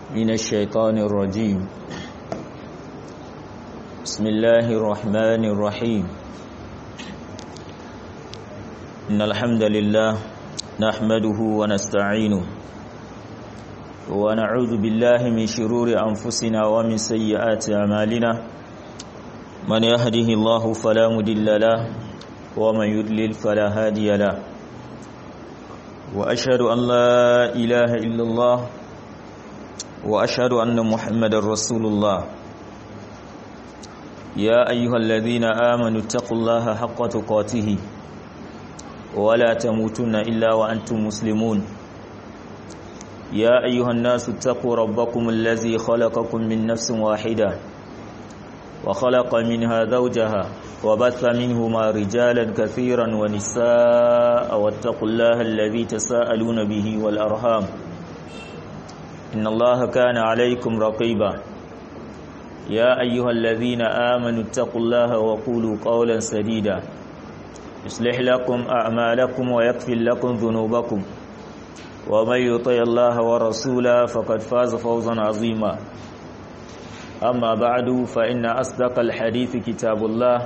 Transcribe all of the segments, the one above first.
من الشيطان الرجيم بسم الله الرحمن الرحيم إن الحمد لله نحمده ونستعينه ونعوذ بالله من شرور أنفسنا ومن سيئات أعمالنا من يهده الله فلا مدل له ومن يدلل فلا هادي له وأشهد أن لا إله إلا الله وأشهد أن محمد رسول الله يا أيها الذين آمنوا اتقوا الله حق تقاته ولا تموتن إلا وأنتم مسلمون يا أيها الناس اتقوا ربكم الذي خلقكم من نفس واحدة وخلق منها زوجها وبث منهما رجالا كثيرا ونساء واتقوا الله الذي تساءلون به والأرham إن الله كان عليكم رقيبا يا أيها الذين آمنوا اتقوا الله وقولوا قولا سديدا يصلح لكم أعمالكم ويغفر لكم ذنوبكم ومن يطع الله ورسوله فقد فاز فوزا عظيما أما بعد فإن أصدق الحديث كتاب الله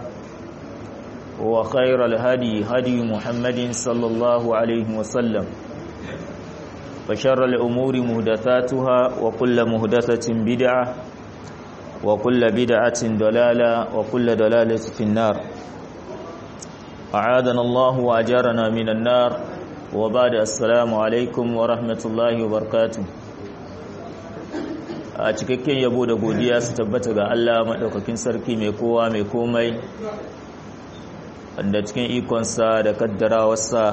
وخير الهدي هدي محمد صلى الله عليه وسلم وشر الأمور مهدثاتها وكل مهدثة بدعة وكل بدعة ضلالة وكل ضلالة في النار أعاذنا الله وأجارنا من النار وبعد السلام عليكم ورحمة الله وبركاته a cikakken yabo da godiya su tabbata ga Allah maɗaukakin sarki mai kowa mai komai wanda cikin ikonsa da kaddarawarsa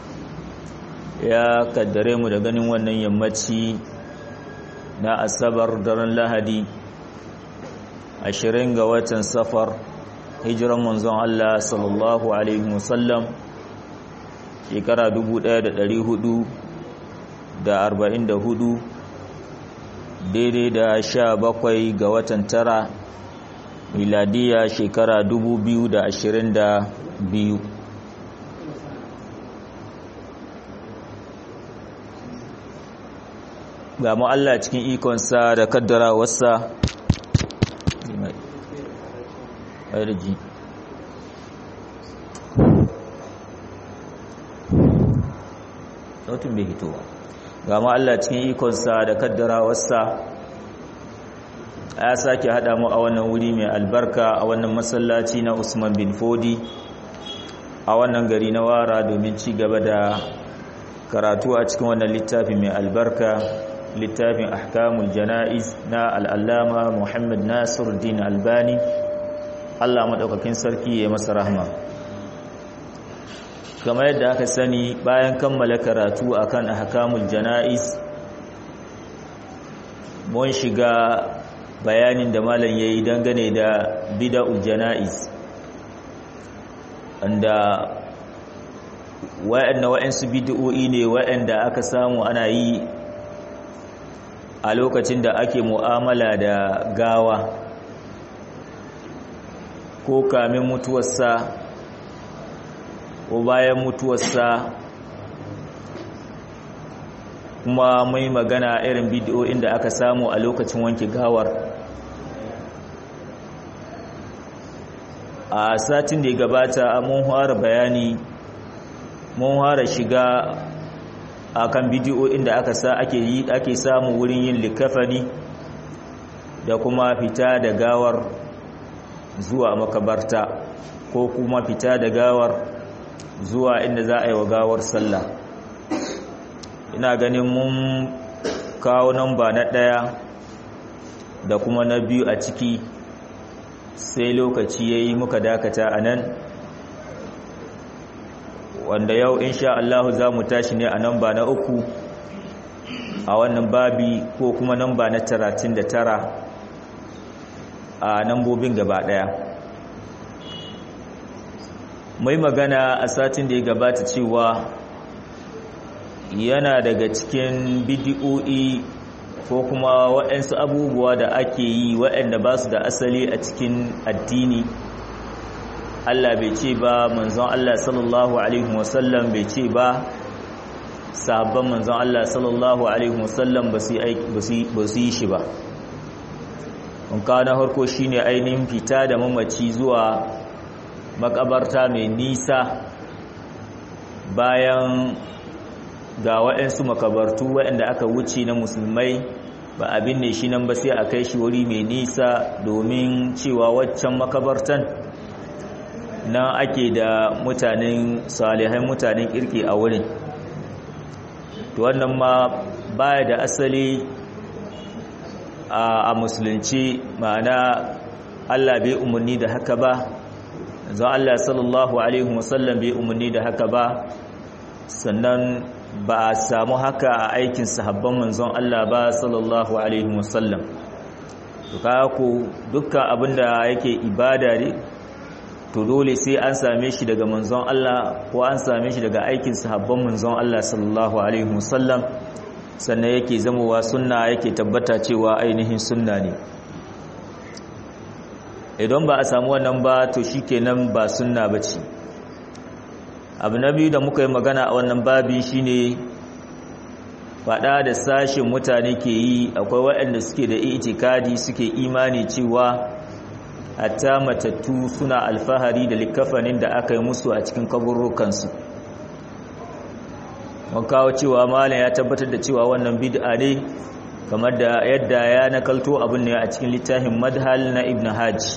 ya kaddare mu da ganin wannan yammaci na asabar daren lahadi ashirin ga watan safar hijiran manzon Allah sallallahu alaihi wasallam shekara 1444 daidai da sha bakwai ga watan tara miladiya shekara 2022 ga mu Allah cikin ikonsa da kaddara wasa arji sautin bai hitowa ga mu Allah cikin ikonsa da kaddara wasa ya sake haɗa mu a wannan wuri mai albarka a wannan masallaci na Usman bin Fodi a wannan gari na Wara domin ci gaba da karatu a cikin wannan littafi mai albarka littafin ahkamul jana'iz na al'allama Muhammad Nasiruddin Albani Allah madaukakin sarki ya masa rahma kamar yadda aka sani bayan kammala karatu akan ahkamul jana'iz mun shiga bayanin da malam yayi dangane da bid'ul jana'iz anda wa'anna wa'ansu bid'o'i ne wa'anda aka samu ana yi a lokacin da ake mu'amala da gawa ko kamin mutuwarsa ko bayan mutuwarsa kuma mai magana irin bidiyoyin da aka samu a lokacin wanke gawar a satin da ya gabata mun fara bayani mun fara shiga akan bidiyoyin da aka sa ake yi ake samu wurin yin likafani da kuma fita da gawar zuwa makabarta ko kuma fita da gawar zuwa inda za a yi wa gawar sallah ina ganin mun kawo namba na ɗaya da kuma na biyu a ciki sai lokaci ya yi muka dakata a nan wanda yau insha Allah za mu tashi ne a namba na uku a wannan babi ko kuma namba na talatin da tara a nambobin gaba ɗaya mai magana a satin da ya gabata cewa yana daga cikin bidiyo'i ko kuma waɗansu abubuwa da ake yi waɗanda ba su da asali a cikin addini Allah bai ce ba manzon Allah sallallahu alaihi wasallam bai ce ba sahabban manzon Allah sallallahu alaihi wasallam ba su yi shi ba wanka na harko shine ainihin fita da mamaci zuwa makabarta mai nisa bayan ga waɗansu makabartu waɗanda aka wuce na musulmai ba abin ne shi nan ba sai a kai shi wuri mai nisa domin cewa waccan makabartan nan ake da mutanen salihai mutanen kirki a wurin to wannan ma baya da asali a musulunci ma'ana Allah bai umarni da haka ba zan Allah sallallahu alaihi wasallam bai umarni da haka ba sannan ba a samu haka a aikin sahabban manzon Allah ba sallallahu alaihi wasallam to kaga ko dukkan abinda yake ibada ne to dole sai an same shi daga manzon Allah ko an same shi daga aikin sahabban manzon Allah sallallahu alaihi wasallam sannan yake zamowa sunna yake tabbata cewa ainihin sunna ne idan ba a samu wannan ba to shikenan ba sunna bace abu na biyu da muka yi magana a wannan babi shine fada da sashin mutane ke yi akwai waɗanda suke da itikadi suke imani cewa hatta matattu suna alfahari da likafanin da aka yi musu a cikin kaburrukansu mun kawo cewa malam ya tabbatar da cewa wannan bid'a ne kamar da yadda ya nakalto abin ne a cikin littafin madhal na ibn hajj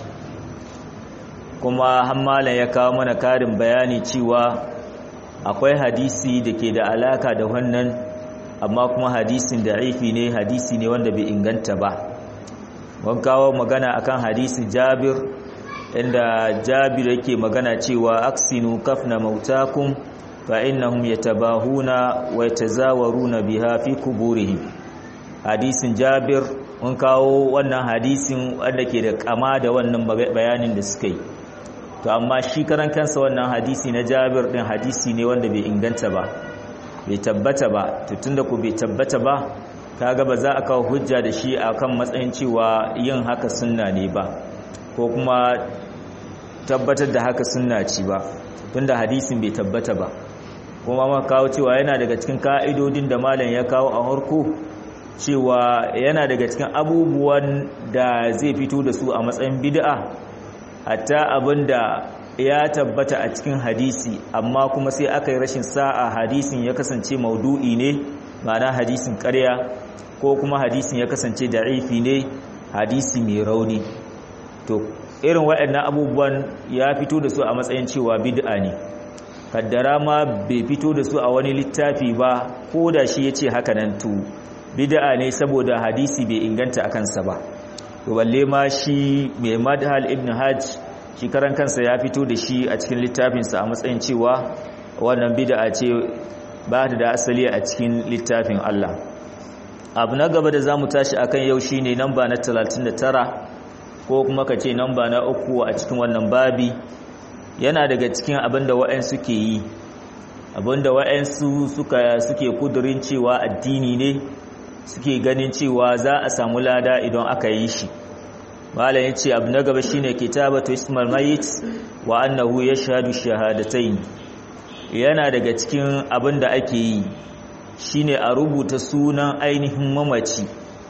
kuma malam ya kawo mana karin bayani cewa akwai hadisi da ke da alaka da wannan amma kuma hadisin da'ifi ne hadisi ne wanda bai inganta ba mun kawo magana akan hadisin Jabir inda Jabir yake magana cewa aksinu kafna mautakum fa innahum yatabahuna wa yatazawaruna biha fi kuburihim hadisin Jabir mun kawo wannan hadisin wanda ke da kama da wannan bayanin da suka yi to amma shi karan kansa wannan hadisi na Jabir din hadisi ne wanda bai inganta ba bai tabbata ba to tunda ku bai tabbata ba kaga ba za a kawo hujja da shi akan matsayin cewa yin haka sunna ne ba ko kuma tabbatar da haka sunna ci ba tunda hadisin bai tabbata ba kuma ma kawo cewa yana daga cikin ka'idodin da malam ya kawo a harko cewa yana daga cikin abubuwan da zai fito da su a matsayin bid'a hatta abinda ya tabbata a cikin hadisi amma kuma sai aka yi rashin sa'a hadisin ya kasance maudu'i ne ma'ana hadisin ƙarya ko kuma hadisin ya kasance da'ifi ne hadisi mai rauni to irin waɗannan abubuwan ya fito da su a matsayin cewa bid'a ne kaddara ma bai fito da su a wani littafi ba ko da shi ya ce haka nan to bid'a ne saboda hadisi bai inganta a kansa ba to balle ma shi mai madhal ibn hajj shi karan kansa ya fito da shi a cikin littafinsa a matsayin cewa wannan bid'a ce ba ta da asali a cikin littafin Allah abu na gaba da za mu tashi akan yau shine namba na 39 ko kuma ka ce namba na uku a cikin wannan babi yana daga cikin abinda wa'ansu ke yi abinda wa'ansu suka suke kudurin cewa addini ne suke ganin cewa za a samu lada idan aka yi shi malam yace abu na gaba shine kitabatu ismal mayit wa annahu yashhadu shahadatayn yana daga cikin abin da ake yi shine a rubuta sunan ainihin mamaci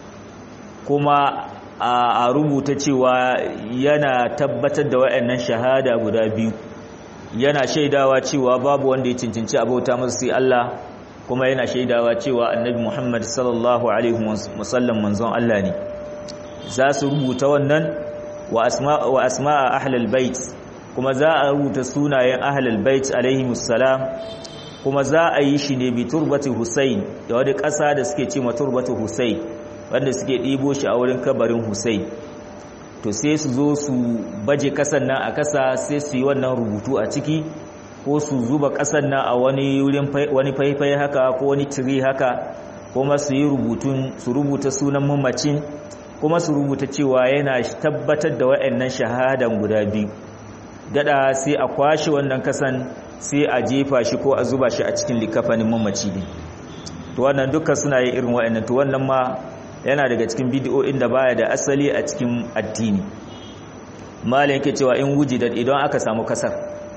kuma a rubuta cewa yana tabbatar da wayannan shahada guda biyu yana shaidawa cewa babu wanda ya cincinci abauta masa sai Allah kuma yana shaidawa cewa annabi Muhammad sallallahu alaihi wasallam manzon Allah ne za su rubuta wannan wa asma wa asma'a ahlul bait kuma za a rubuta sunayen ahlul bait alaihimus salam kuma za a yi shi ne bi turbati Hussein da wani ƙasa da suke ce ma turbati Hussein wanda suke ɗibo shi a wurin kabarin Hussein to sai su zo su baje ƙasan nan a ƙasa sai su yi wannan rubutu a ciki ko su zuba ƙasan nan a wani wurin wani faifai haka ko wani tiri haka kuma su yi rubutun su rubuta sunan mamacin kuma su rubuta cewa yana tabbatar da waɗannan shahadan guda biyu dada sai a kwashe wannan kasan sai a jefa shi ko a zuba shi a cikin likafanin mamaci ne to wannan duka suna yin irin waɗannan to wannan ma yana daga cikin bidiyoyin da baya da asali a cikin addini malin yake cewa in wujidat idan aka samu kasar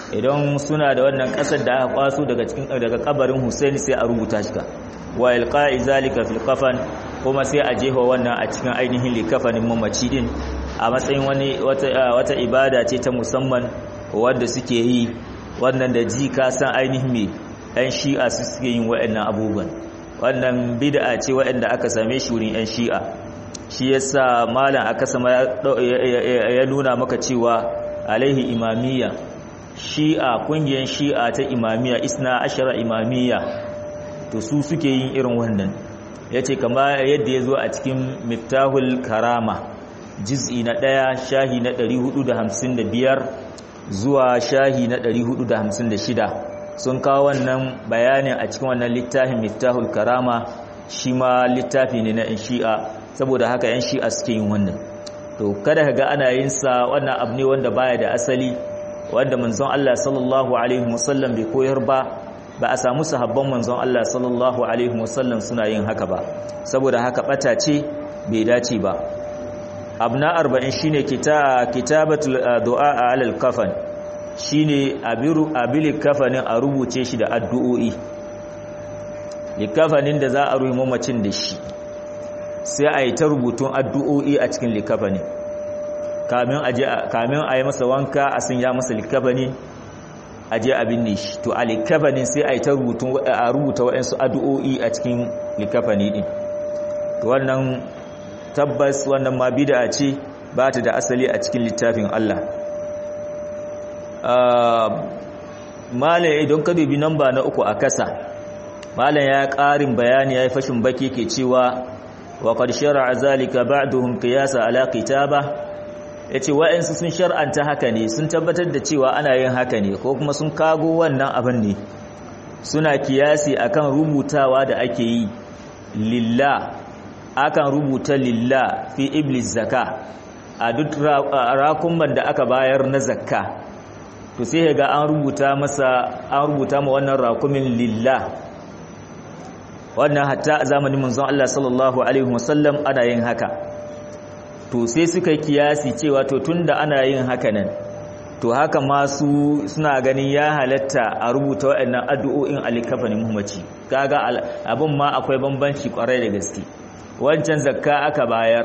idan suna da wannan kasar da aka kwaso daga cikin daga kabarin Hussein sai a rubuta shi ka wa ilqa'i zalika fil kafan kuma sai a jefa wannan a cikin ainihin likafanin mamaci din a matsayin wani wata wata ibada ce ta musamman wanda suke yi wannan da ji ka san ainihin me ɗan shi'a su suke yin waɗannan abubuwan wannan bid'a ce waɗanda aka same shi wurin ɗan shi'a shi yasa malam aka sama ya nuna maka cewa alaihi imamiyya shi'a kungiyar shi'a ta imamiyya isna ashara imamiyya to su suke yin irin wannan yace kama yadda ya zo a cikin miftahul karama juz'i na ɗaya shahi na 455 zuwa shahi na 456 sun kawo wannan bayanin a cikin wannan littafin miftahul karama shi ma littafi ne na yan shi'a saboda haka yan shi'a suke yin wannan to kada ka ga ana yin sa wannan abu ne wanda baya da asali wanda manzon Allah sallallahu alaihi wasallam bai koyar ba ba a samu sahabban manzon Allah sallallahu alaihi wasallam suna yin haka ba saboda haka bata ce bai dace ba abna 40 shine kitabatul du'a alal kafan shine abiru abili kafanin a rubuce shi da addu'o'i likafanin da za a ruhi mamacin da shi sai a yi ta rubutun addu'o'i a cikin likafanin kamin a yi masa wanka a sun ya masa likafani a je abin ne shi to a likafanin sai a yi ta rubutun a rubuta waɗansu addu'o'i a cikin likafani ɗin to wannan tabbas wannan ma bida ce ba ta da asali a cikin littafin Allah malam idan ka dubi namba na uku a kasa malam ya ƙarin bayani ya yi fashin baki ke cewa wa qad shar'a zalika ba'duhum qiyasa ala kitaba yace wa'ansu sun shar'anta haka ne sun tabbatar da cewa ana yin haka ne ko kuma sun kago wannan abin ne suna kiyasi akan rubutawa da ake yi lillah akan rubuta lillah fi iblis zaka a duk rakumban da aka bayar na zakka to sai ga an rubuta masa an rubuta ma wannan rakumin lillah wannan hatta a zamanin manzon Allah sallallahu alaihi wasallam ana yin haka to sai suka kiyasi cewa to tunda ana yin haka nan to haka masu suna ganin ya halatta a rubuta waɗannan addu'o'in alikafanin muhimmanci kaga abin ma akwai bambanci kwarai da gaske wancan zakka aka bayar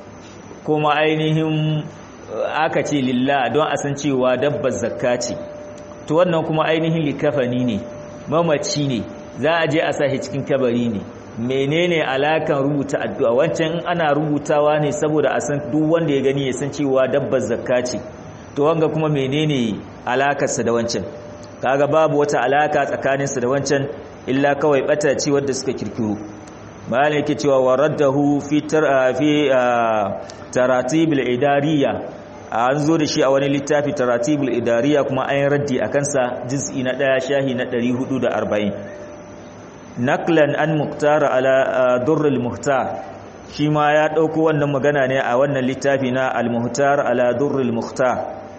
kuma ainihin aka ce lillah don a san cewa dabbar zakka ce to wannan kuma ainihin likafani ne mamaci ne za a je a sa shi cikin kabari ne menene alakan rubuta addu'a wancan in ana rubutawa ne saboda a san duk wanda ya gani ya san cewa dabbar zakka ce to wanga kuma menene alakarsa da wancan kaga babu wata alaka tsakaninsa da wancan illa kawai bata ce wadda suka kirkiro bayan yake cewa waraddahu fi fi taratibul idariya an zo da shi a wani littafi taratibul idariya kuma an raddi a kansa juz'i na ɗaya shahi na 440 naklan an muktar ala durrul muhtar shi ma ya ɗauko wannan magana ne a wannan littafi na al-muhtar ala durrul muhtar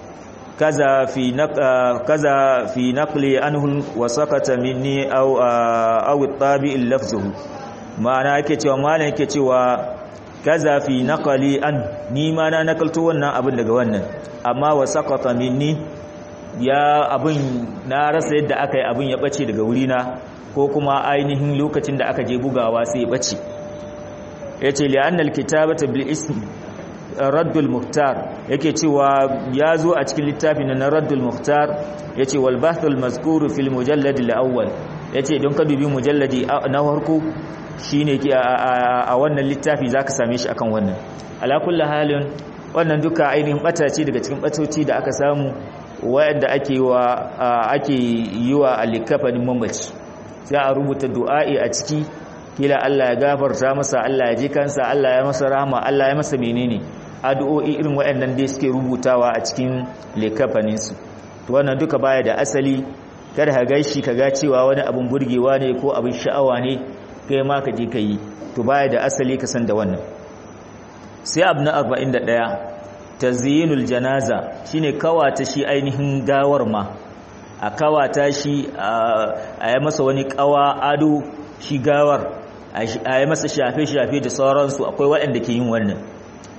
kaza fi kaza fi naqli anhu wa sakata minni aw aw at-tabi' lafzuhu ma'ana yake cewa malam yake cewa kaza fi naqali an ni ma na nakalto wannan abin daga wannan amma wa sakata minni ya abin na rasa yadda aka yi abin ya bace daga wurina ko kuma ainihin lokacin da aka je bugawa sai ya bace yace li anna al-kitabata bil ism raddul muhtar yake cewa ya zo a cikin littafin na raddul muhtar yace wal bahthul mazkuru fil mujallad al-awwal yace don ka dubi mujalladi na farko shine a wannan littafi zaka same shi akan wannan ala kulli halin wannan duka ainihin bata ce daga cikin batoci da aka samu wayanda ake wa ake yi wa alikafanin mamaci sai a rubuta du'a'i a ciki kila Allah ya gafarta masa Allah ya ji kansa Allah ya masa rahama Allah ya masa menene addu'o'i irin waɗannan dai suke rubutawa a cikin likafanin su to wannan duka baya da asali kada ka gaishi ka ga cewa wani abun burgewa ne ko abin sha'awa ne kai ma ka je ka yi to baya da asali ka san da wannan sai abu na 41 tazyinul janaza shine kawata shi ainihin gawar ma a kawata shi a yi masa wani kawa ado shi gawar a yi masa shafe-shafe da sauransu akwai waɗanda ke yin wannan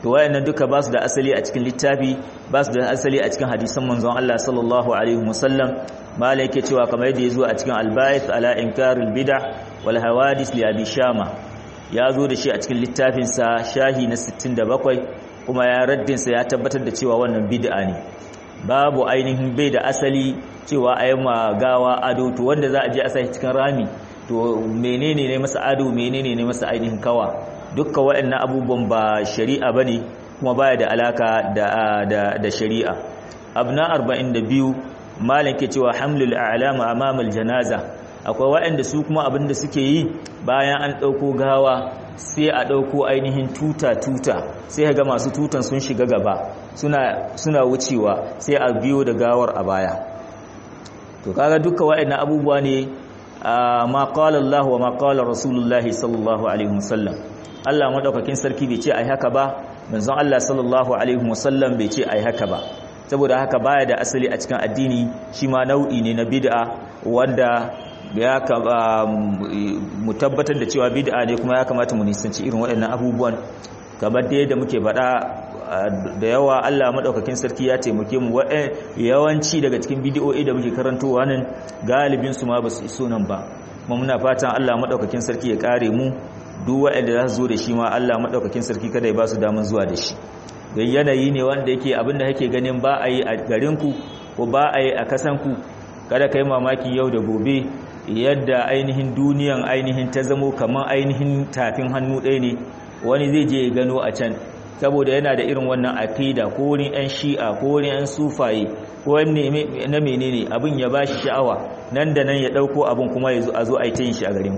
to wayannan duka ba su da asali a cikin littafi ba su da asali a cikin hadisan manzon Allah sallallahu alaihi wasallam malai yake cewa kamar yadda ya zo a cikin al-ba'ith ala inkaril bid'ah wal hawadith li abi shama ya zo da shi a cikin littafin sa shahi na 67 kuma ya raddin sa ya tabbatar da cewa wannan bid'a ne babu ainihin bai da asali cewa ayi gawa ado to wanda za a je a sai cikin rami to menene ne masa ado menene ne masa ainihin kawa dukkan waɗannan abubuwan ba shari'a bane kuma baya da alaka da da, da shari'a abna 42 malam ke cewa hamlul a'lama amama janaza akwai waɗanda su kuma abinda suke yi bayan an ɗauko gawa sai a ɗauko ainihin tuta tuta sai ga masu tutan sun shiga gaba suna suna wucewa sai a biyo da gawar a baya to kaga dukkan waɗannan abubuwa ne ma qala Allah wa ma qala Rasulullahi sallallahu alaihi wasallam Allah madaukakin sarki bai ce ai haka ba manzon Allah sallallahu alaihi wasallam bai ce ai haka ba saboda haka baya da asali a cikin addini shi ma nau'i ne na bid'a wanda ya mu tabbatar da cewa bid'a ne kuma ya kamata mu nisanci irin waɗannan abubuwan kamar da yadda muke faɗa da yawa Allah madaukakin sarki ya taimake mu yawanci daga cikin bid'o'i da muke karantowa nan galibin su ma basu iso nan ba kuma muna fatan Allah madaukakin sarki ya kare mu duk waɗanda za su zo da shi ma Allah madaukakin sarki kada ya ba su daman zuwa da shi don yanayi ne wanda yake abinda kake ganin ba a yi a garinku ko ba a yi a kasanku kada ka yi mamaki yau da gobe yadda ainihin duniyan ainihin ta zamo kamar ainihin tafin hannu ɗaya ne wani zai je ya gano a can saboda yana da irin wannan aqida ko wurin yan shi'a ko wurin yan sufaye ko na menene abin ya bashi sha'awa nan da nan ya ɗauko abin kuma ya zo a zo a yi ta yin shi a garinku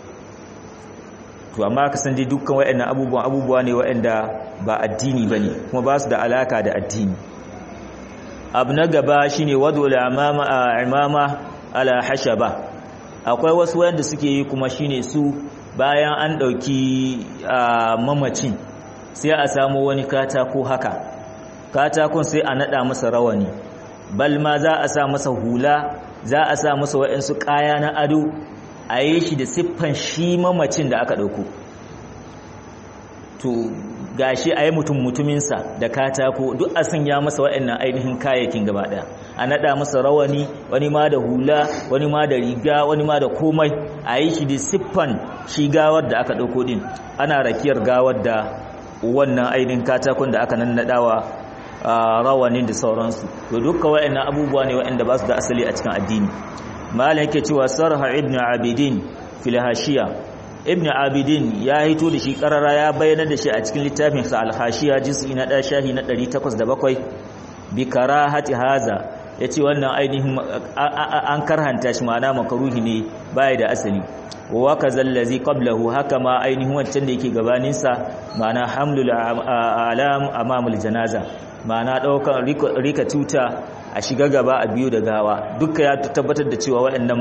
to amma ka san dai dukkan waɗannan abubuwan abubuwa ne waɗanda ba addini bane kuma ba su da alaka da addini abu na gaba shine wadul imama imama ala hashaba akwai wasu wanda suke yi kuma shine su bayan an dauki mamacin sai a samu wani katako haka katakon sai a nada masa rawani bal ma za a sa masa hula za a sa masa waɗansu kaya na ado a yi shi da siffan shi mamacin da aka ɗauko to gashi a yi mutum mutuminsa da katako duk a sanya masa waɗannan ainihin kayayyakin gaba ɗaya a naɗa masa rawani wani ma da hula wani ma da riga wani ma da komai a yi shi da siffan shi gawar da aka ɗauko ɗin ana rakiyar gawar da wannan ainihin katakon da aka nannaɗawa rawanin da sauransu to dukkan waɗannan abubuwa ne waɗanda ba su da asali a cikin addini malam yake cewa sarha ibn abidin fil hashiya ibn abidin ya hito da shi karara ya bayyana da shi a cikin littafin sa al hashiya juz'i na 1 shahi na 807 bi karahati haza yace wannan ainihin an karhanta shi ma'ana makaruhi ne baya da asali wa kazal ladhi qablahu haka ma ainihin wancan da yake gabanin sa ma'ana hamlul alam amamul janaza ma'ana daukan rika tuta a shiga gaba a biyu da gawa duka ya tabbatar da cewa waɗannan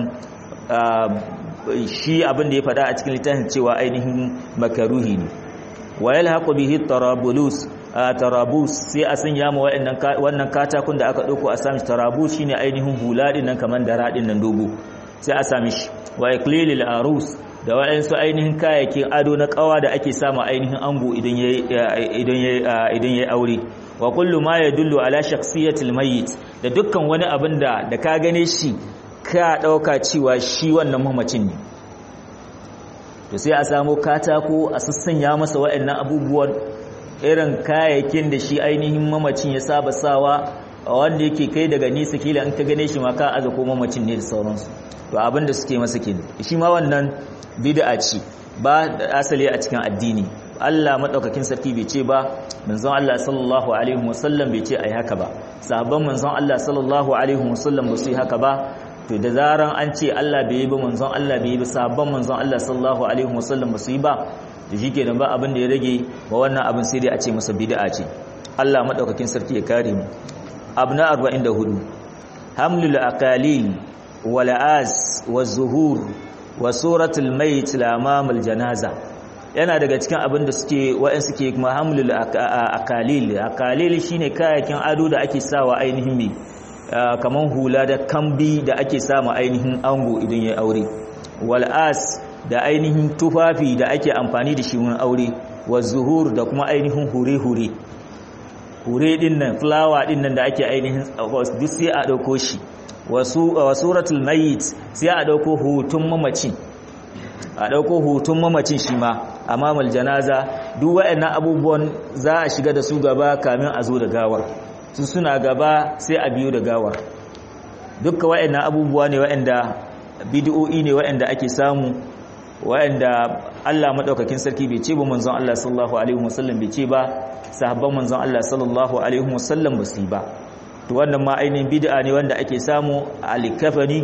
shi abin da ya faɗa a cikin littafin cewa ainihin makaruhi ne wa yalhaqu bihi tarabulus tarabus sai a sanya ma wannan katakun da aka dauko a sami tarabus shine ainihin hula din nan kaman dara din nan dogo sai a sami shi wa iklilil arus da waɗansu ainihin kayayyakin ado na kawa da ake sama ainihin ango idan yayi idan yayi idan yayi aure wa kullu ma yadullu ala shakhsiyatil mayyit da dukkan wani abin da da ka gane shi ka dauka cewa shi wannan mamacin ne to sai a samu katako a sassanya masa waɗannan abubuwan irin kayayyakin da shi ainihin mamacin ya saba sawa wanda yake kai daga nisa kila in ka gane shi ma ka aza ko mamacin ne da sauransu to abin da suke masa kenan shi ma wannan bid'a ce ba asali a cikin addini Allah madaukakin sarki bai ce ba manzon Allah sallallahu alaihi wasallam bai ce ai haka ba sahabban manzon Allah sallallahu alaihi wasallam ba su yi haka ba to da zaran an ce Allah bai yi ba manzon Allah bai yi ba sahabban manzon Allah sallallahu alaihi wasallam ba su yi ba to shikenan ba abin da ya rage ba wannan abin sai dai a ce masa bid'a ce Allah madaukakin sarki ya kare mu abna 44 hamlul aqalil wal az waz zuhur wa suratul mayt la amamul janaza yana daga cikin abin da suke wa'in suke kuma hamlul akalil akalil shine kayakin ado da ake sawa ainihin me kaman hula da kambi da ake sama ainihin ango idan ya aure wal as da ainihin tufafi da ake amfani da shi wurin aure wa zuhur da kuma ainihin hure-hure hure din nan flower din nan da ake ainihin duk sai a dauko shi wa suratul mayit sai a dauko hutun mamacin a dauko hutun mamacin shi ma amamal janaza duk waɗannan abubuwan za a shiga da su gaba kamin a zo da gawar su suna gaba sai a biyo da gawar dukkan waɗannan abubuwa ne waɗanda bid'o'i ne waɗanda ake samu waɗanda Allah madaukakin sarki bai ce ba manzon Allah sallallahu alaihi wasallam bai ce ba sahabban manzon Allah sallallahu alaihi wasallam ba su ba to wannan ma ainihin bid'a ne wanda ake samu a likafani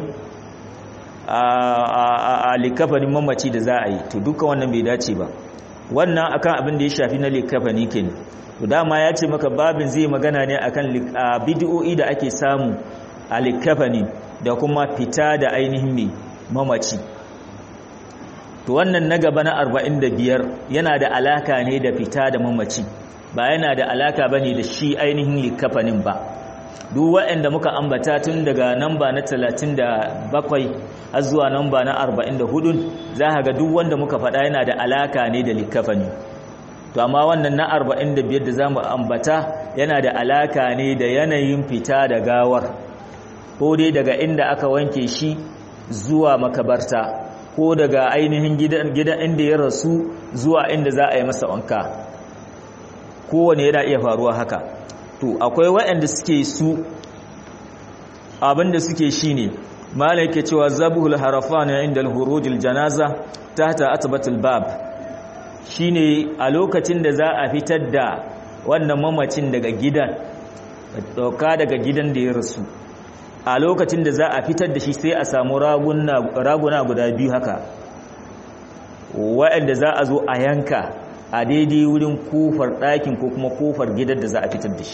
a likafanin mamaci da za a yi to dukkan wannan bai dace ba wannan akan abin da ya shafi na likafani kenan to dama ya ce maka babin zai magana ne akan bid'o'i da ake samu a likafani da kuma fita da ainihin mai mamaci to wannan na gaba na 45 yana da alaka ne da fita da mamaci ba yana da alaka bane da shi ainihin likafanin ba duk waɗanda muka ambata tun daga namba na 37 har zuwa namba na 44 za ka ga duk wanda muka faɗa yana da alaka ne da likafani to amma wannan na 45 da zamu ambata yana da alaka ne da yanayin fita da gawar ko dai daga inda aka wanke shi zuwa makabarta ko daga ainihin gidan gidan inda ya rasu zuwa inda za a yi masa wanka kowane yana iya faruwa haka to akwai waɗanda suke su abinda suke shine malai yake cewa zabuhul harafan inda al-hurujil janaza tahta atbatul bab shine a lokacin da za a fitar da wannan mamacin daga gidan dauka daga gidan da ya rasu a lokacin da za a fitar da shi sai a samu raguna guda biyu haka waɗanda za a zo a yanka a daidai wurin kofar ɗakin ko kuma kofar gidan da za a fitar da shi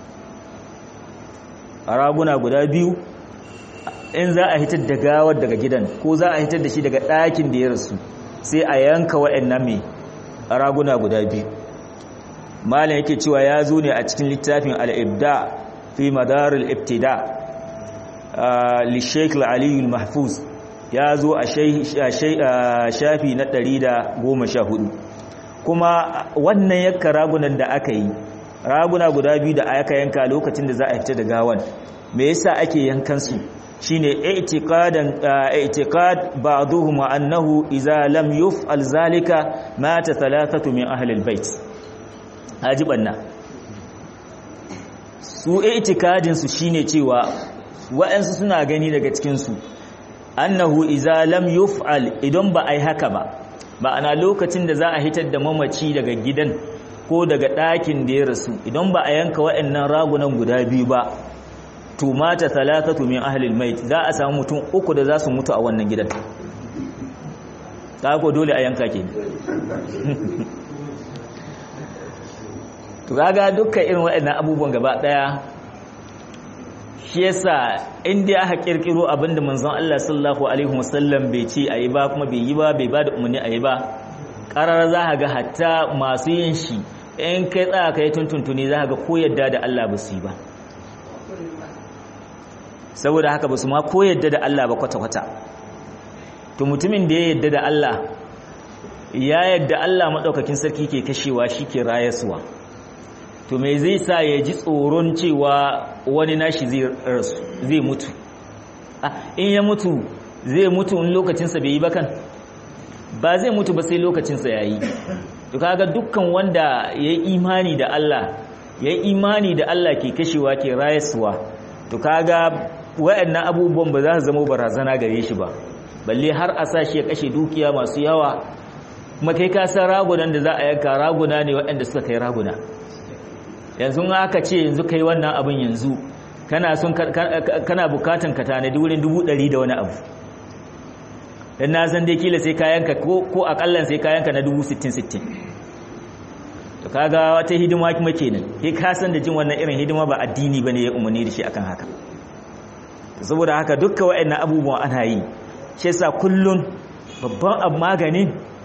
a raguna guda biyu in za a hitar da gawar daga gidan ko za a hitar da shi daga ɗakin da ya rasu sai a yanka waɗannan mai raguna guda biyu malin yake cewa ya zo ne a cikin littafin al'ibda fi madarul ibtida lishek al'aliyu mahfuz ya zo a shafi na 114 kuma wannan yakka ragunan da aka yi raguna guda biyu da aka yanka lokacin da za a fita da gawan me yasa ake yankan su shine i'tiqadan i'tiqad ba'dhum annahu idza lam yuf'al zalika mata thalathatu min ahli albayt ajibanna su i'tiqadin su shine cewa wa'ansu suna gani daga cikin su annahu idza lam yuf'al idan ba ai haka ba ma'ana lokacin da za a hitar da mamaci daga gidan ko daga ɗakin da ya rasu idan ba a yanka waɗannan ragunan guda biyu ba to mata talatatu min ahlil mait za a samu mutum uku da za su mutu a wannan gidan ta ko dole a yanka ke to kaga dukkan irin waɗannan abubuwan gaba ɗaya shi yasa inda aka kirkiro abinda manzon Allah sallallahu alaihi wasallam bai ce ayi ba kuma bai yi ba bai bada umarni ayi ba karar za ga hatta masu yin shi in kai tsaya kai tuntuntuni za ga ko yadda da Allah ba su yi ba saboda haka ba su ma ko yadda da Allah ba kwata-kwata to mutumin da ya yadda da Allah ya yadda Allah maɗaukakin sarki ke kashewa shi ke rayaswa to me zai sa ya ji tsoron cewa wani nashi zai mutu in ya mutu zai mutu in lokacinsa bai yi bakan ba zai mutu ba sai lokacinsa ya yi to kaga dukkan wanda ya yi imani da Allah ya yi imani da Allah ke kashewa ke rayaswa to kaga waɗannan abubuwan ba za su zama barazana gare shi ba balle har a sa shi ya kashe dukiya masu yawa kuma kai ka san ragunan da za a yanka raguna ne waɗanda suka kai raguna yanzu aka ce yanzu kai wannan abin yanzu kana son kana bukatan ka tanadi wurin dubu ɗari da wani abu dan na san dai kila sai kayanka ko ko akallan sai kayanka na dubu sittin sittin to kaga wata hidima kuma kenan kai ka san da jin wannan irin hidima ba addini bane ya umarni da shi akan haka saboda haka dukkan waɗannan abubuwan ana yi shi yasa kullun babban abu maganin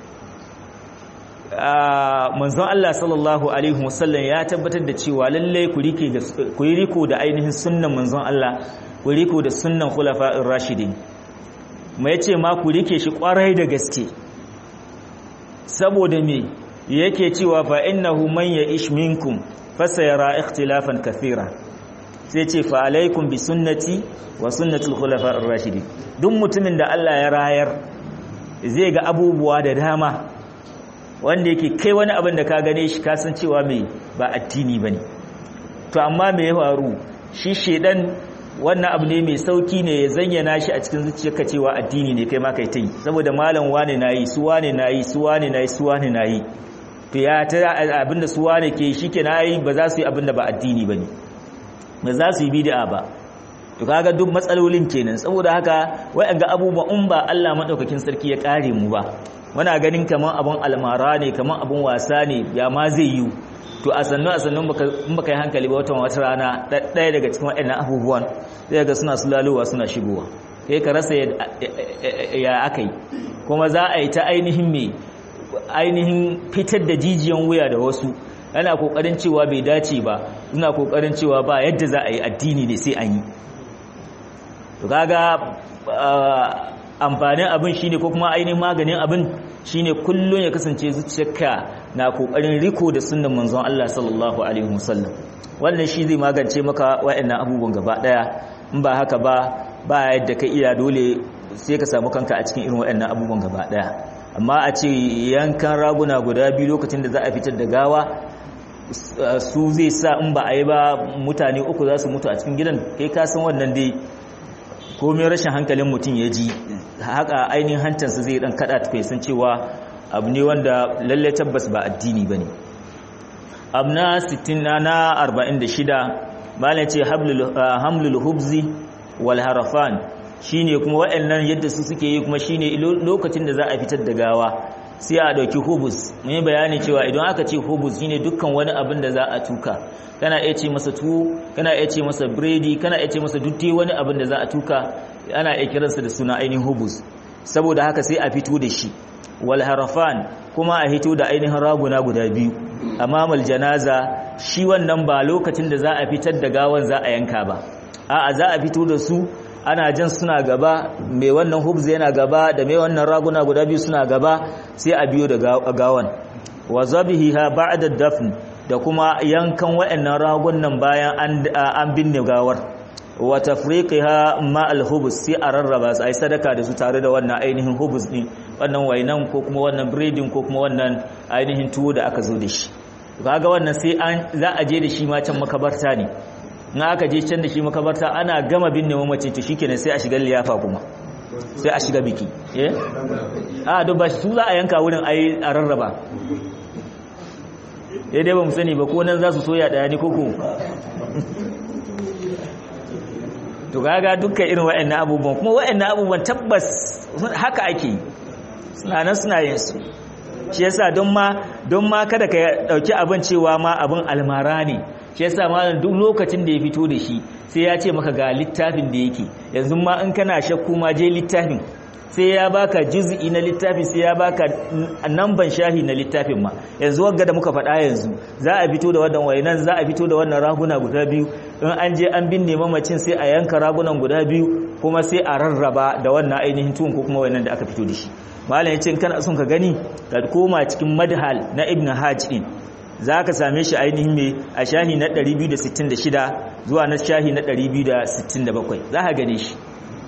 manzon Allah sallallahu alaihi wasallam ya tabbatar da cewa lalle ku rike da ku riko da ainihin sunnan manzon Allah ku riko da sunnan khulafa'ir rashidin mai yace ma ku rike shi kwarai da gaske saboda me yake cewa fa innahu man ya'ish minkum fasayara ikhtilafan kathira sai ce fa alaikum bi sunnati wa sunnatul khulafa ar-rashidin duk mutumin da Allah ya rayar zai ga abubuwa da dama wanda yake kai wani abin da ka gane shi ka san cewa mai ba addini bane to amma me ya faru shi shedan wannan abu ne mai sauki ne ya zayyana shi a cikin zuciyarka cewa addini ne kai ma kai ta yi saboda malam wane nayi su wane nayi su wane nayi su wane nayi to ya ta abinda su wane ke shi ke nayi ba za su yi abinda ba addini ba ne ba za su yi bid'a ba to kaga duk matsalolin kenan saboda haka wai ga abubuwa in ba Allah madaukakin sarki ya kare mu ba muna ganin kaman abun almara ne kaman abun wasa ne ya ma zai yi to a sannu a sannu in baka yi hankali ba watan wata rana ɗaya daga cikin waɗannan abubuwan zai ga suna sulalowa suna shigowa kai ka rasa ya akai kuma za a yi ta ainihin me ainihin fitar da jijiyan wuya da wasu yana kokarin cewa bai dace ba suna kokarin cewa ba yadda za a yi addini ne sai an yi to kaga amfanin abin shine ko kuma ainihin maganin abin shine kullun ya kasance zuciyarka na kokarin riko da sunnan manzon Allah sallallahu alaihi wasallam wannan shi zai magance maka wayannan abubuwan gaba daya in ba haka ba ba yadda ka iya dole sai ka samu kanka a cikin irin wayannan abubuwan gaba daya amma a ce yankan raguna guda biyu lokacin da za a fitar da gawa su zai sa in ba a yi ba mutane uku za su mutu a cikin gidan kai kasan wannan dai komai rashin hankalin mutum ya ji haka ainihin hantansa zai dan kada tukai san cewa abu ne wanda lalle tabbas ba addini ba ne abu na 60 na 46 malin ce hamlul hubzi wal harafan shine kuma waɗannan yadda su suke yi kuma shine lokacin da za a fitar da gawa sai a dauki hubus mun bayani cewa idan aka ce hubus shine dukkan wani abin da za a tuka kana iya ce masa tuwo kana iya ce masa biredi kana iya ce masa dutte wani abin da za a tuka ana iya kiransa da suna ainihin hubus saboda haka sai a fito da shi wal harafan kuma a hito da ainihin raguna guda biyu amamal janaza shi wannan ba lokacin da za a fitar da gawan za a yanka ba a'a za a fito da su ana jan suna gaba mai wannan hubz yana gaba da mai wannan raguna guda biyu suna gaba sai a biyo da gawan wa zabihiha ba'da dafn da kuma yankan wayannan ragunan bayan an binne gawar wa tafriqiha ma al-hubz sai a rarraba sai sadaka da su tare da wannan ainihin hubz din wannan wainan ko kuma wannan breading ko kuma wannan ainihin tuwo da aka zo da shi kaga wannan sai an za a je da shi ma can makabarta ne in aka je can da shi makabarta ana gama binne mamaci to shikenan sai a shiga liyafa kuma sai a shiga biki eh a duk ba su za a yanka wurin ai a rarraba eh dai ba mu sani ba ko nan za su soya daya ne koko to kaga dukkan irin waɗannan abubuwan kuma waɗannan abubuwan tabbas haka ake yi suna nan suna yin su shi yasa don ma don ma kada ka dauki abin cewa ma abin almara ne shi yasa malam duk lokacin da ya fito da shi sai ya ce maka ga littafin da yake yanzu ma in kana shakku ma je littafin sai ya baka juz'i na littafin sai ya baka namban shahi na littafin ma yanzu wagga da muka faɗa yanzu za a fito da wannan wayanan za a fito da wannan raguna guda biyu in an je an binne mamacin sai a yanka ragunan guda biyu kuma sai a rarraba da wannan ainihin tuwon ko kuma wayannan da aka fito da shi malam ya ce kana son ka gani ka koma cikin madhal na ibn hajj din za ka same shi ainihin mai a shahi na 266 zuwa na shahi na 267 za ka gane shi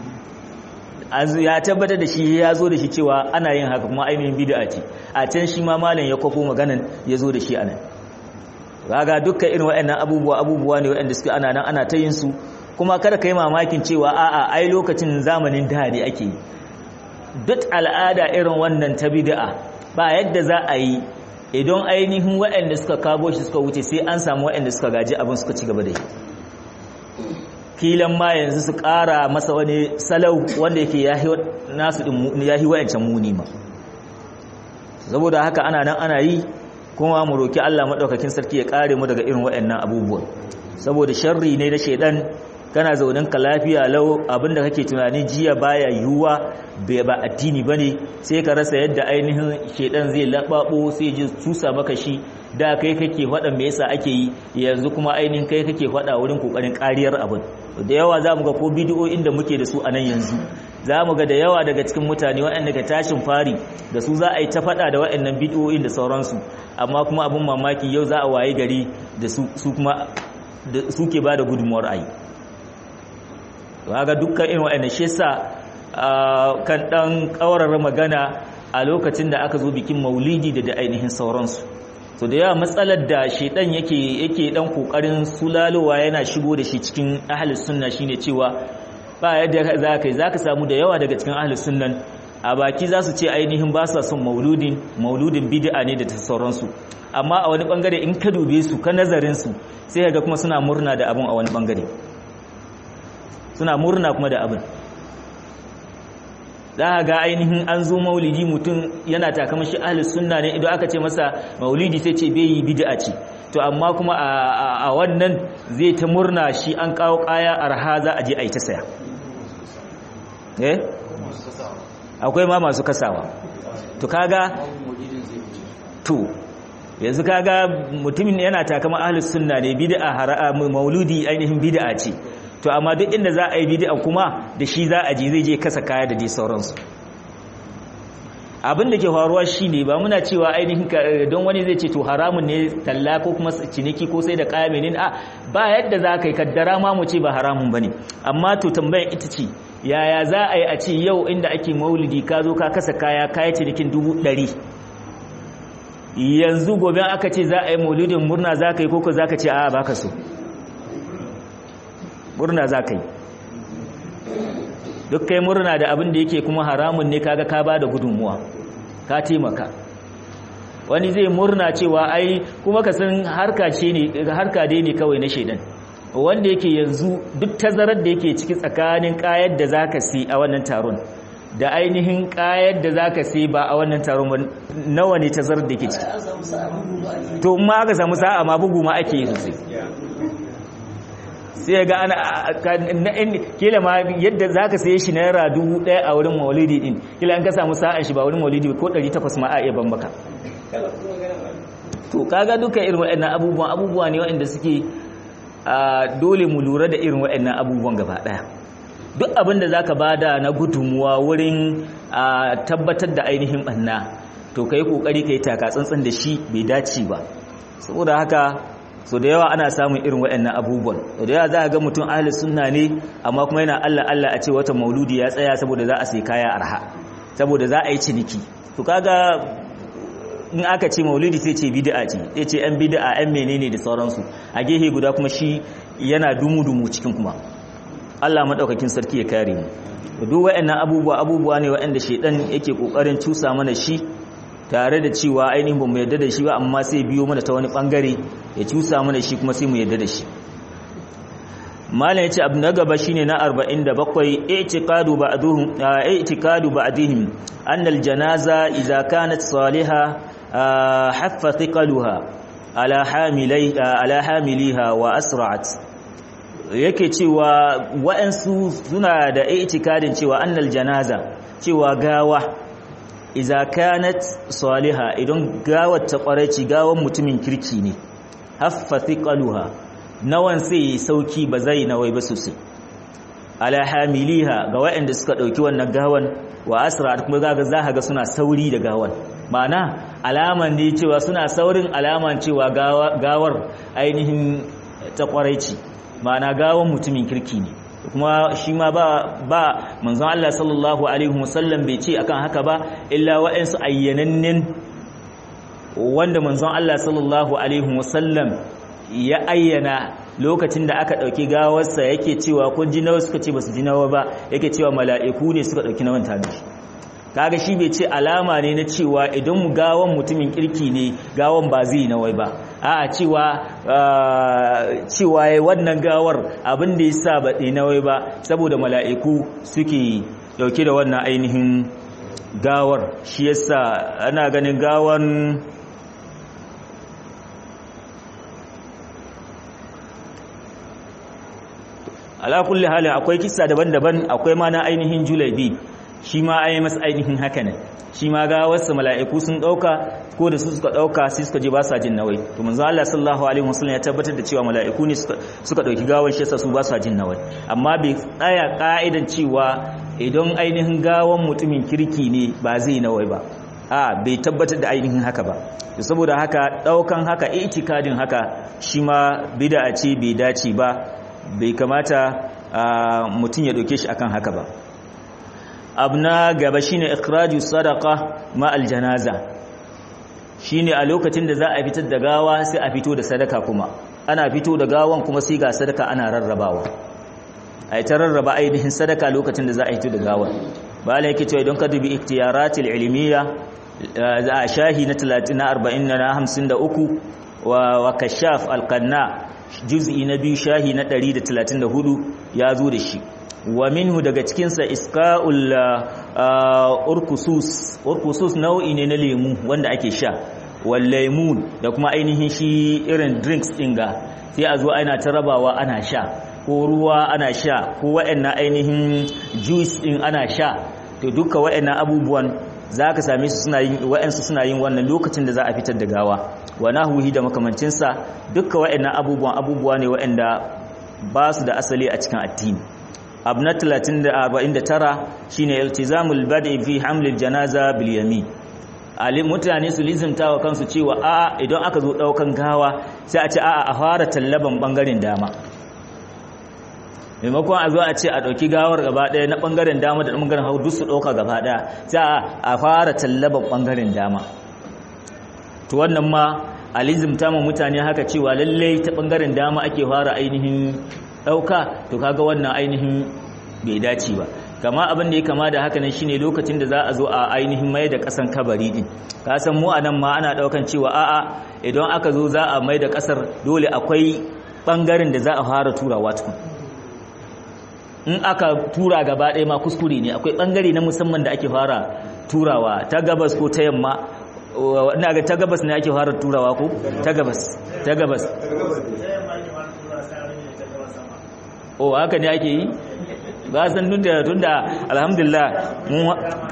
ya tabbatar da shi ya zo da shi cewa ana yin haka kuma ainihin bid'a ce a can shi ma malam ya kwafo maganan ya zo da shi anan kaga dukkan irin waɗannan abubuwa abubuwa ne waɗanda suke ana nan ana ta yin su kuma kada ka yi mamakin cewa a'a ai lokacin zamanin da ne ake yi duk al'ada irin wannan ta bid'a ba yadda za a yi idan ainihin waɗanda suka kago shi suka wuce sai an samu waɗanda suka gaji abin suka ci gaba da yi kilan ma yanzu su ƙara masa wani salau wanda yake nasu yahi wayancan muni ma saboda haka ana nan ana yi kuma mu roki Allah madaukakin sarki ya kare mu daga irin waɗannan abubuwan saboda sharri ne na shedan kana zaunin ka lafiya lau abinda kake tunani jiya baya yiwuwa bai ba addini bane sai ka rasa yadda ainihin shedan zai lababo sai ji tusa maka shi da kai kake faɗa me yasa ake yi yanzu kuma ainihin kai kake faɗa wurin kokarin kariyar abin da yawa zamu ga ko bidiyo inda muke da su a nan yanzu za mu ga da yawa daga cikin mutane waɗanda ka tashin fari da su za a yi ta faɗa da waɗannan bidiyoyin da sauransu amma kuma abin mamaki yau za a waye gari da su kuma suke ba da gudunmuwar ayi ga dukkan irin waɗanda shi sa kan ɗan ƙawarar magana a lokacin da aka zo bikin maulidi da da ainihin sauransu to da yawa matsalar da shaidan yake yake dan kokarin sulalowa yana shigo da shi cikin ahlus sunna shine cewa ba yadda za ka yi za ka samu da yawa daga cikin ahlus sunnan a baki za su ce ainihin ba sa son mauludin mauludin bid'a ne da ta sauransu amma a wani bangare in ka dube su ka nazarin su sai ga kuma suna murna da abin a wani bangare suna murna kuma da abin za ga ainihin an zo maulidi mutum yana takamashi ahlus sunna ne idan aka ce masa maulidi sai ce bai yi bid'a ce to amma kuma a wannan zai ta murna shi an kawo kaya arha za a je a yi ta saya eh akwai ma masu kasawa to kaga to yanzu kaga mutumin yana takama ahlus sunna ne bid'a mauludi ainihin bid'a ce to amma duk inda za a yi bid'a kuma da shi za a je zai je kasa kaya da dai sauransu abin da ke faruwa shine ba muna cewa ainihin don wani zai ce to haramun ne talla ko kuma ciniki ko sai da kaya menene a ba yadda za ka yi kaddara ma mu ce ba haramun bane amma to tambayar ita ce yaya za a yi a ce yau inda ake maulidi ka zo ka kasa kaya kaya cinikin dubu ɗari yanzu gobe aka ce za a yi maulidin murna za ka yi koko za ka ce a ba ka so murna za ka yi duk kai murna da abin da yake kuma haramun ne kaga ka ba da gudunmuwa ka taimaka wani zai murna cewa ai kuma ka san harka ce ne harka dai ne kawai na shedan wanda yake yanzu duk tazarar da yake ciki tsakanin kayar da zaka sai a wannan taron da ainihin kayar da zaka sai ba a wannan taron nawa ne tazarar da yake ciki to ma aka samu sa'a ma bugu ma ake yi sosai sai ga ana kila ma yadda zaka saye shi naira dubu ɗaya a wurin maulidi din kila an ka samu sa'an shi ba wurin maulidi ko 800 ma a iya bambaka to kaga duka irin waɗannan abubuwan abubuwa ne waɗanda suke dole mu lura da irin waɗannan abubuwan gaba ɗaya duk abin da zaka bada na gudunmuwa wurin tabbatar da ainihin ɓanna to kai kokari kai taka tsantsan da shi bai dace ba saboda haka so da yawa ana samun irin waɗannan abubuwan da yawa za a ga mutum ahli sunna ne amma kuma yana Allah Allah a ce wata mauludi ya tsaya saboda za a sai kaya arha saboda za a yi ciniki to kaga in aka ce maulidi sai ce bid'a ce sai ce yan bid'a yan menene da sauransu a gehe guda kuma shi yana dumu dumu cikin kuma Allah madaukakin sarki ya kare mu duk waɗannan abubuwa abubuwa ne waɗanda shedan yake kokarin cusa mana shi tare da cewa ainihin bamu yarda da shi ba amma sai biyo mana ta wani bangare ya cusa mana shi kuma sai mu yarda da shi malam yace abu na gaba shine na 47 i'tiqadu ba'duhum i'tiqadu ba'dihim anna al-janaza idza kanat salihah haffa thiqaluha ala hamilai ala hamiliha wa asra'at yake cewa wa'ansu suna da i'tikadin cewa annal janaza cewa gawa iza kanat saliha idan gawar ta kwareci gawan mutumin kirki ne haffa thiqaluha nawan sai sauki ba zai nawai ba sosai ala hamiliha ga waɗanda suka dauki wannan gawan wa asra kuma ga za ga suna sauri da gawan ma'ana alaman ne cewa suna saurin alaman cewa gawar ainihin ta kwareci ma'ana gawan mutumin kirki ne kuma shi ma ba ba manzon Allah sallallahu alaihi wasallam bai ce akan haka ba illa wa'ansu ayyanannen wanda manzon Allah sallallahu alaihi wasallam ya ayyana lokacin da aka dauki gawarsa yake cewa kun ji nawa suka ce basu ji nawa ba yake cewa mala'iku ne suka dauki nawan tabi kaga shi bai ce alama ne na cewa idan mu gawan mutumin kirki ne gawan ba zai nawai ba a cewa cewa wannan gawar abin da yasa ba dai nawai ba saboda mala'iku suke dauke da wannan ainihin gawar shi yasa ana ganin gawan ala kulli hali akwai kissa daban-daban akwai ma na ainihin julabi shi ma ayi masa ainihin haka ne shi ma ga wasu mala'iku sun dauka ko da su suka dauka sai suka je ba sa jin nawai to manzo Allah sallallahu alaihi wasallam ya tabbatar da cewa mala'iku ne suka suka dauki gawan shi yasa su ba sa jin nawai amma bai tsaya ka'idan cewa idan ainihin gawan mutumin kirki ne ba zai nawai ba a bai tabbatar da ainihin haka ba saboda haka daukan haka itikadin haka shi ma bid'a ce bai dace ba bai kamata mutum ya doke shi akan haka ba abna gaba shine ikhraju sadaqa ma aljanaza shine a lokacin da za a fitar da gawa sai a fito da sadaka kuma ana fito da gawan kuma sai ga sadaka ana rarrabawa ai ta rarraba ainihin sadaka lokacin da za a fito da gawan bala yake cewa idan ka dubi iktiyaratil ilmiya a shahi na 30 na 40 na 53 wa wa kashaf alqanna juz'i na biyu shahi na 134 ya zo da shi wa minhu daga cikinsa iska'ul urkusus urkusus nau'i ne na lemu wanda ake sha wal laymun da kuma ainihin shi irin drinks din ga sai a zo ana ta rabawa ana sha ko ruwa ana sha ko waɗannan ainihin juice din ana sha to duka waɗannan abubuwan zaka same su suna yin waɗansu suna yin wannan lokacin da za a fitar da gawa wa nahwihi da makamancinsa duka waɗannan abubuwan abubuwa ne waɗanda ba su da asali a cikin addini abu na 349 shine iltizamul badi fi hamlil janaza bil yamin ali mutane su lizimta wa kansu cewa a idan aka zo daukan gawa sai a ce a a fara tallaban bangaren dama maimakon a zo a ce a dauki gawar gaba daya na bangaren dama da bangaren hagu duk su dauka gaba daya sai a fara tallaban bangaren dama to wannan ma alizimta ma mutane haka cewa lallai ta bangaren dama ake fara ainihin dauka to kaga wannan ainihin bai dace ba kama abin da ya kama da haka ne shine lokacin da za a zo a ainihin mai da kasan kabari din ka san mu anan ma ana daukan cewa a'a idan aka zo za a mai da kasar dole akwai bangaren da za a fara turawa tukun in aka tura gaba ɗaya ma kuskure ne akwai bangare na musamman da ake fara turawa ta gabas ko ta yamma ina ga ta gabas ne ake fara turawa ko ta gabas ta gabas o haka ne ake yi ba san tunda tunda alhamdulillah mun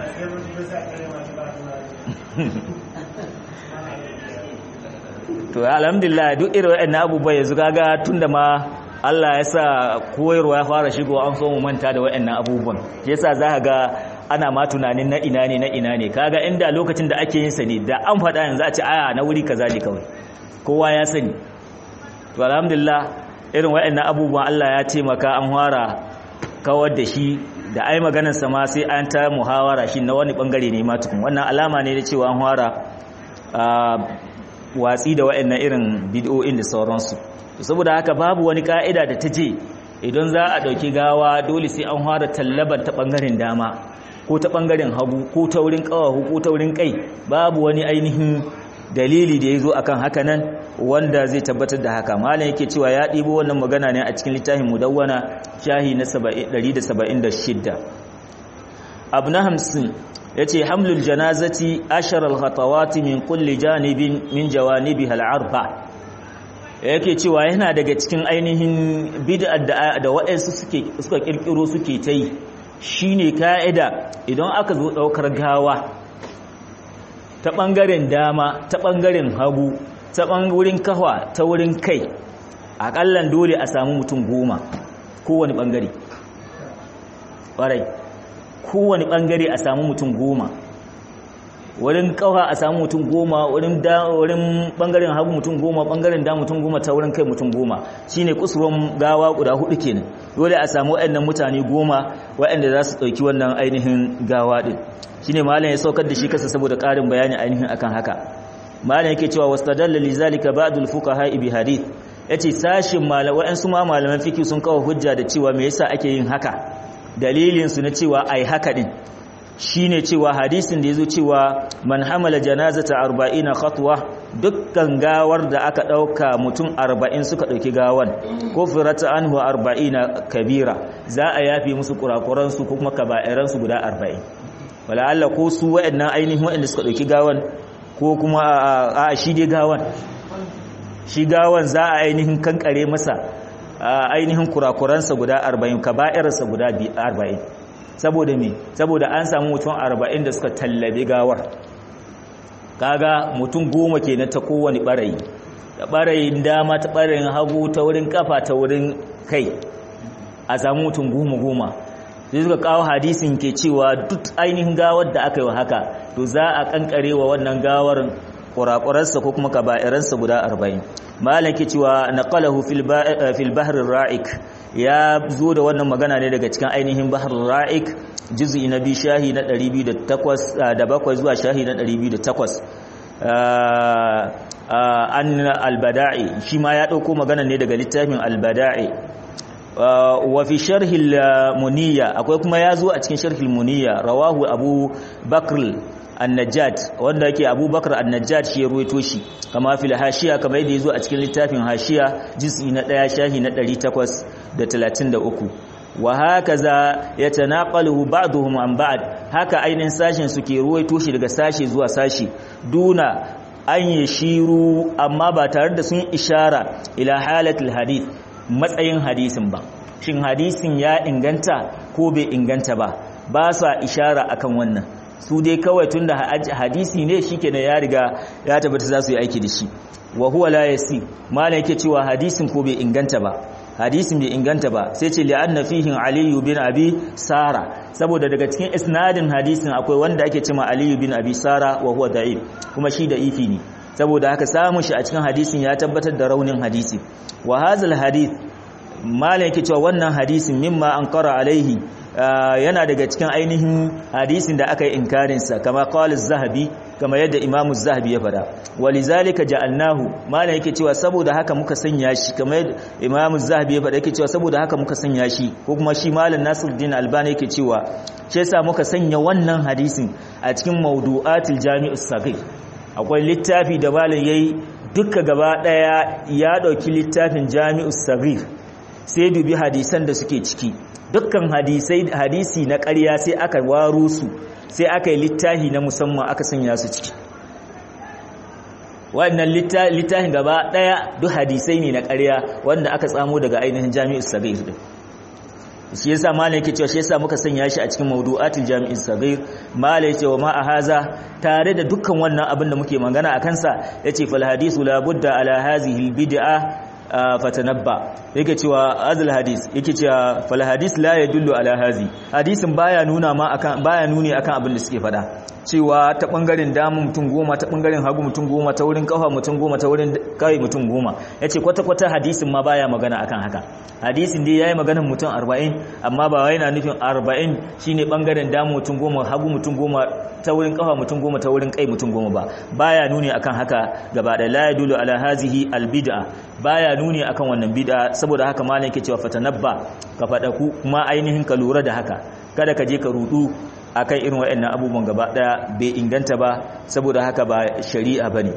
to alhamdulillah duk irin waɗannan abubuwa yanzu kaga tunda ma Allah ya sa koyarwa ya fara shigo an so mu manta da waɗannan abubuwan yasa za ga ana ma tunanin na ina ne na ina ne kaga inda lokacin da ake yin sa ne da an faɗa yanzu a ce aya na wuri kaza ne kawai kowa ya sani to alhamdulillah irin waɗannan abubuwan Allah ya taimaka an fara kawar da shi da ai maganar sa ma sai an ta muhawara shi na wani bangare ne ma tukun wannan alama ne da cewa an fara watsi da waɗannan irin bid'o'in da sauransu saboda haka babu wani ka'ida da ta je idan za a ɗauki gawa dole sai an fara tallabar ta ɓangaren dama ko ta ɓangaren hagu ko ta wurin ƙawahu ko ta wurin ƙai babu wani ainihin dalili da ya zo akan haka nan wanda zai tabbatar da haka malam yake cewa ya ɗibo wannan magana ne a cikin littafin mudawwana shahi na 176 abu na hamsin ya ce hamlul janazati asharar hatawati min kulli janibin min jawanibi al'arba yake cewa yana daga cikin ainihin bid'ar da waɗansu suka ƙirƙiro suke ta yi shine ka'ida idan aka zo ɗaukar gawa ta ɓangaren dama ta ɓangaren hagu ta wurin kafa ta wurin kai aƙallan dole a samu mutum goma kowane ɓangare ƙwarai kowane ɓangare a samu mutum goma wurin kafa a samu mutum goma wurin ɓangaren hagu mutum goma ɓangaren da mutum goma ta wurin kai mutum goma shine kusurwan gawa guda hudu kenan dole a samu waɗannan mutane goma waɗanda za su ɗauki wannan ainihin gawa ɗin shine malam ya saukar da shi kasa saboda ƙarin bayani ainihin akan haka malam yake cewa wastadalla li zalika ba'dul fuqaha bi hadith yace sashin malaman su ma malaman fiqh sun kawo hujja da cewa me yasa ake yin haka dalilin su na cewa ai haka din shine cewa hadisin da yazo cewa man hamala janazata 40 khatwa dukkan gawar da aka dauka mutum 40 suka dauki gawan kufrata anhu 40 kabira za a yafi musu kurakuran su kuma kaba'iran su guda 40 wala Allah ko su waɗannan ainihin waɗanda suka ɗauki gawan ko kuma a shi dai gawan shi gawan za a ainihin kankare masa ainihin kurakuransa guda 40 kaba'irarsa guda 40 saboda me saboda an samu mutum 40 da suka tallabe gawar kaga mutum goma kenan ta kowane barayi da barayin dama ta barayin hagu ta wurin kafa ta wurin kai a samu mutum goma goma sai suka kawo hadisin ke cewa duk ainihin gawar da aka yi wa haka to za a kankare wa wannan gawar kurakurarsa ko kuma kaba'iransa guda arba'in malam ke cewa naqalahu fil bahr ra'ik ya zo da wannan magana ne daga cikin ainihin bahr ra'ik juz'i na bi shahi na 208 da bakwai zuwa shahi na 208 an albada'i shi ma ya dauko magana ne daga littafin albada'i wa fi sharhil muniya akwai kuma ya zo a cikin sharhil muniya rawahu abu bakr annajad wanda yake abubakar annajad shi ya ruwaito shi kama fil hashiya kamar yadda yazo a cikin littafin hashiya juz'i na 1 shahi na 833 wa hakaza yatanaqalu ba'dhum an ba'd haka ainin sashin suke ruwaito shi daga sashi zuwa sashi duna an yashiru amma ba tare da sun ishara ila halatul hadith matsayin hadisin ba shin hadisin ya inganta ko bai inganta ba ba sa ishara akan wannan su dai kawai tunda hadisi ne shikenan ya riga ya tabbata za su yi aiki da shi wa huwa la yasi malai yake cewa hadisin ko bai inganta ba hadisin bai inganta ba sai ce li'anna fihi ali bin abi sara saboda daga cikin isnadin hadisin akwai wanda ake cewa ali bin abi sara wa huwa da'if kuma shi da ifi ne saboda haka samun shi a cikin hadisin ya tabbatar da raunin hadisi wa hazal hadith malai yake cewa wannan hadisin mimma an qara alaihi yana daga cikin ainihin hadisin da aka yi inkarinsa kama qala zahabi kama yadda imamu zahabi ya fada walizalika ja'alnahu mana yake cewa saboda haka muka sanya shi kama yadda imamu zahabi ya fada yake cewa saboda haka muka sanya shi ko kuma shi malam nasiruddin albani yake cewa shi yasa muka sanya wannan hadisin a cikin mawdu'atil jami'us saghir akwai littafi da malam yayi duka gaba daya ya dauki littafin jami'us saghir sai dubi hadisan da suke ciki dukkan hadisai hadisi na ƙarya sai aka waro su sai aka yi littahi na musamman aka sanya su ciki wannan littahin gaba ɗaya duk hadisai ne na ƙarya wanda aka tsamo daga ainihin jami'in sagir din shi yasa malai yake cewa shi yasa muka sanya shi a cikin mawdu'atul jami'in sagir malai yace wa ma haza tare da dukkan wannan abin da muke magana a kansa yace fal hadisu la budda ala hazihi al bid'a fatanabba yake cewa azal hadis yake cewa fal hadis la yadullu ala hazi hadisin baya nuna ma akan baya nuni akan abin da suke fada cewa ta bangaren damu mutum goma ta bangaren hagu mutum goma ta wurin kafa mutum goma ta wurin kai mutum goma yace kwata kwata hadisin ma baya magana akan haka hadisin dai yayi maganar mutum 40 amma ba wai yana nufin 40 shine bangaren damu mutum goma hagu mutum goma ta wurin kafa mutum goma ta wurin kai mutum goma ba baya nuni akan haka gaba da la yadullu ala hazihi al bid'a baya nuni akan wannan bid'a saboda haka malam yake cewa fatanabba ka fada ku kuma ainihin ka lura da haka kada ka je ka rudu akan irin waɗannan abubuwan gaba daya bai inganta ba saboda haka ba shari'a bane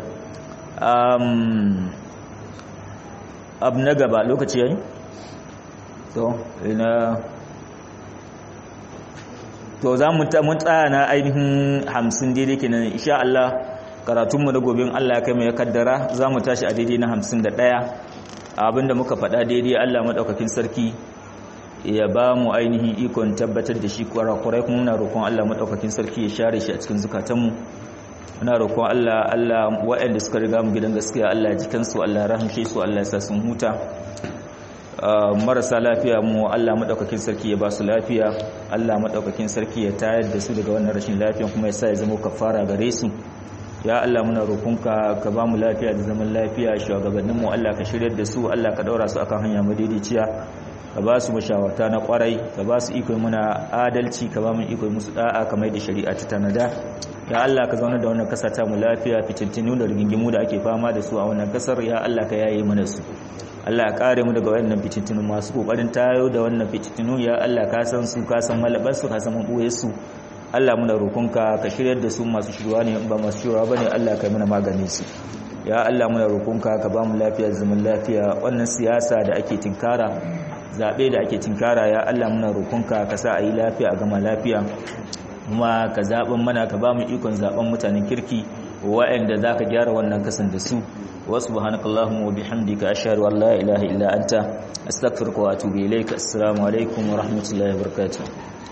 um abu na gaba lokaci yayi to ina to za mu mun tsaya na ainihin 50 daidai kenan insha Allah karatunmu da gobe Allah ya kai mu ya kaddara za mu tashi a daidai na 51 abinda muka faɗa daidai Allah maɗaukakin sarki ya ba mu ainihin ikon tabbatar da shi kwarakwarai kuma muna roƙon Allah maɗaukakin sarki ya share shi a cikin zukatanmu muna roƙon Allah Allah waɗanda suka riga mu gidan gaskiya Allah ya jikansu Allah ya rahamshe su Allah ya sa sun huta marasa lafiya mu Allah maɗaukakin sarki ya ba su lafiya Allah maɗaukakin sarki ya tayar da su daga wannan rashin lafiya kuma ya sa ya zama kafara gare su ya Allah muna roƙonka ka ba mu lafiya da zaman lafiya shugabanninmu Allah ka shiryar da su Allah ka daura su akan hanya madaidaiciya ka ba su mashawarta na kwarai ka ba su iko muna adalci ka ba mu iko musu da'a kamar da shari'a ta tanada ya Allah ka zauna da wannan kasa ta mu lafiya fitintinu da rigingimu da ake fama da su a wannan kasar ya Allah ka yaye mana su Allah ya kare mu daga wannan fitintinu masu kokarin tayo da wannan fitintinu ya Allah ka san su ka san malabar su ka san mabuye su Allah muna roƙonka ka shiryar da su masu shirwa ne ba masu shirwa bane Allah kai mana maganin su ya Allah muna roƙonka ka ba mu lafiya zaman lafiya wannan siyasa da ake tinkara zabe da ake tinkara ya Allah muna roƙonka ka sa a yi lafiya a gama lafiya kuma ka zaben mana ka ba mu ikon zaben mutanen kirki wa'anda zaka gyara wannan kasan da su wa subhanakallahumma wa bihamdika ashhadu an la ilaha illa anta astaghfiruka wa atubu ilaik assalamu alaikum wa rahmatullahi wa barakatuh